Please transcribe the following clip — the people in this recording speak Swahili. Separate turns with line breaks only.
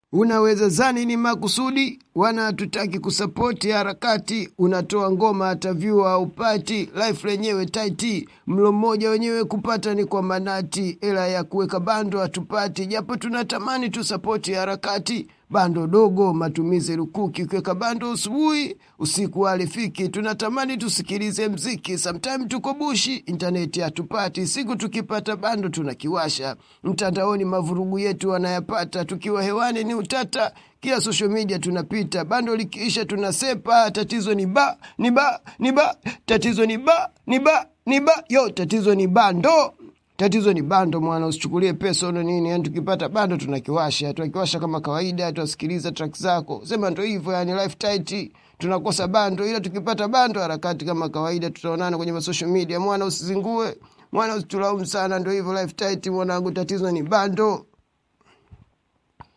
unaweza zani ni makusudi wana hatutaki kusapoti harakati unatoa ngoma hata vyua haupati life lenyewe taiti mlo mmoja wenyewe kupata ni kwa manati ela ya kuweka bando hatupati japo tunatamani tusapoti harakati bando dogo matumizi lukuki ukiweka bando usubuhi usiku alifiki tunatamani tusikilize mziki sometime tuko bushi intaneti hatupati siku tukipata bando tunakiwasha mtandaoni mavurugu yetu wanayapata tukiwa hewani ni utata kila social media tunapita bando likiisha tunasepa tatizo ni ba ni ba ni ba tatizo ni ba ni ba ni ba yo tatizo ni bando tatizo ni bando mwana usichukulie pesa una nini yani tukipata bando tunakiwasha tunakiwasha kama kawaida tunasikiliza track zako sema ndo hivyo yani life tight tunakosa bando ila tukipata bando harakati kama kawaida tutaonana kwenye social media mwana usizingue mwana usitulaumu sana ndo hivyo life tight mwanangu tatizo ni bando